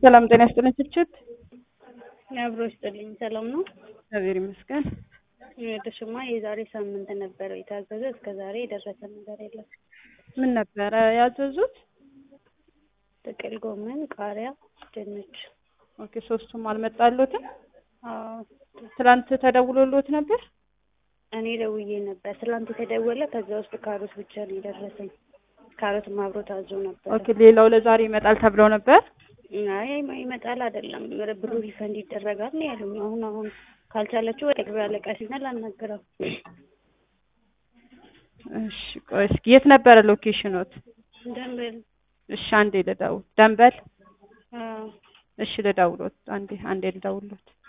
ሰላም ጤና ይስጥልኝ። ችችት አብሮ ይስጥልኝ። ሰላም ነው? እግዚአብሔር ይመስገን። ይኸውልሽማ የዛሬ ሳምንት ነበረ የታዘዘ እስከ ዛሬ የደረሰ ነገር የለም። ምን ነበረ ያዘዙት? ጥቅል ጎመን፣ ቃሪያ፣ ድንች። ኦኬ ሶስቱም አልመጣሎትም። አዎ ትላንት ተደውሎሎት ነበር? እኔ ደውዬ ነበር። ትላንት የተደወለ ከዛ ውስጥ ካሮት ብቻ ነው የደረሰኝ። ካሮትም አብሮ ታዞ ነበር። ኦኬ ሌላው ለዛሬ ይመጣል ተብለው ነበር። አይ ይመጣል አይደለም ብሩ ሪፈንድ ይደረጋል ነው ያሉኝ። አሁን አሁን ካልቻለችው ወደ ገበያ አለቃ ሲና ላናግረው። እሺ ቆይ እስኪ የት ነበረ ሎኬሽኖት? ደንበል እሺ አንዴ ልደውል። ደንበል አዎ እሺ ልደውሎት። አንዴ አንዴ ልደውሎት።